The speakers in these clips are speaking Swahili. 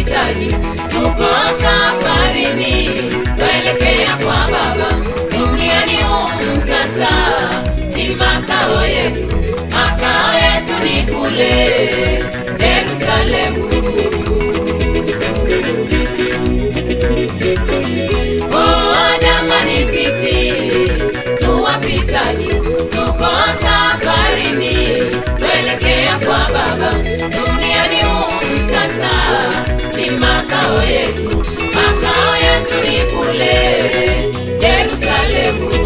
wapitaji, tuko safarini, tuelekea kwa Baba. Duniani humu sasa si makao yetu, makao yetu ni kule Yerusalemu. Oh, jamani sisi tu wapitaji, tuko safarini, tuelekea kwa Baba. Duniani humu sasa si makao yetu, makao yetu ni kule Yerusalemu.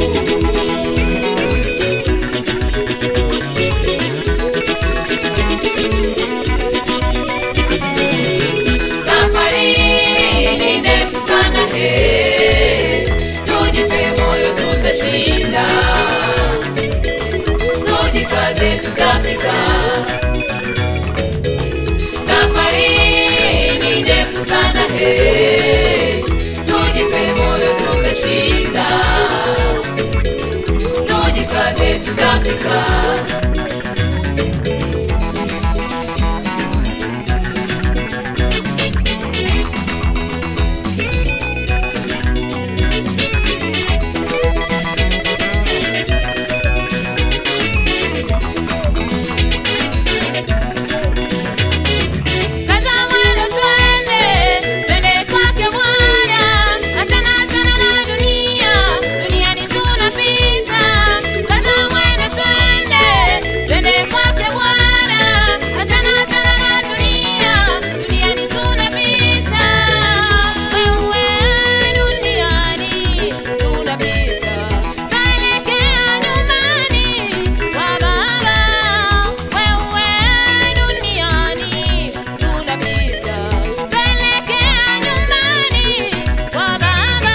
Safari ni ndefu sana he, tujipe moyo, tutashinda. Tujikaze, tutafika. Safari ni ndefu sana he, tujipe moyo, tutashinda. Tujikaze, tutafika. Kaza mwendo twende, twende kwake Bwana. Achana achana na dunia, duniani tunapita. Kaza mwendo twende, twende kwake Bwana. Achana achana na dunia, duniani tunapita. Wewe duniani tunapita. Tuelekea nyumbani kwa Baba. Wewe duniani tunapita. Tuelekea nyumbani kwa Baba.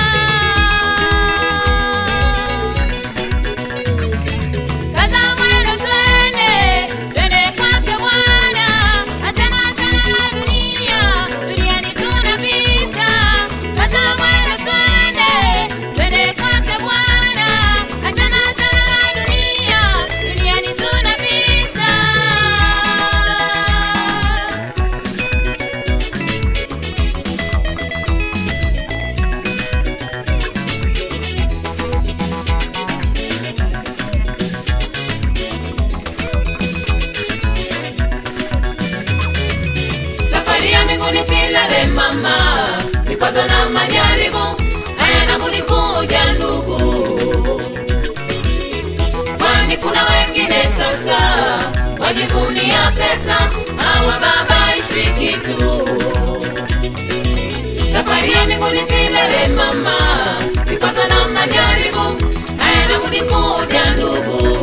Kaza mwendo twende, twende kwake Bwana. Achana achana na dunia, duniani tunapita. Kaza mwendo twende, twende kwake Bwana. Achana achana na dunia, duniani tunapita. Safari ya mbinguni silale mama, vikwazo na majaribu hayana budi kuja ndugu, kwani kuna wengine sasa wajivunia pesa, hawababaishwi kitu. Safari ya mbinguni silale mama, vikwazo na majaribu hayana budi kuja ndugu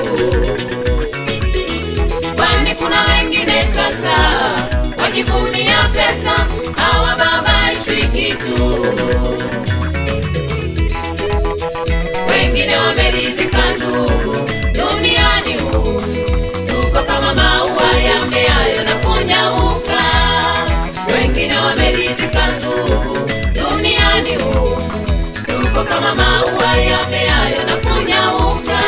kwani kuna wengine sasa wajivunia pesa hawababaishwi kitu. Wengine wamerizika ndugu duniani humu, tuko kama maua yameayo na kunyauka. Wengine wamerizika ndugu duniani humu, tuko kama maua yameayo na kunyauka.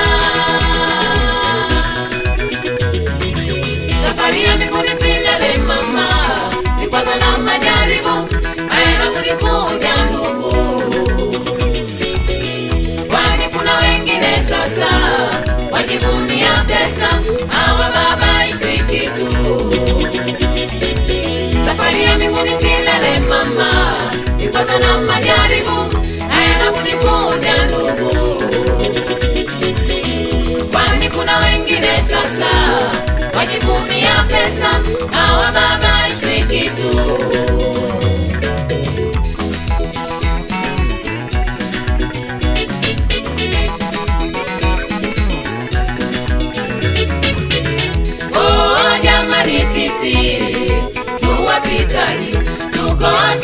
Safari ya mbinguni silale mama, vikwazo na majaribu hayana budi kuja ndugu, kwani kuna wengine sasa wajivunia pesa hawababaishwi kitu. Safari ya mbinguni silale mama, vikwazo na majaribu hayana budi kuja ndugu kwani kuna wengine sasa wajivunia pesa hawababaishwi kitu. Oh, jamani sisi tu wapitaji, tuko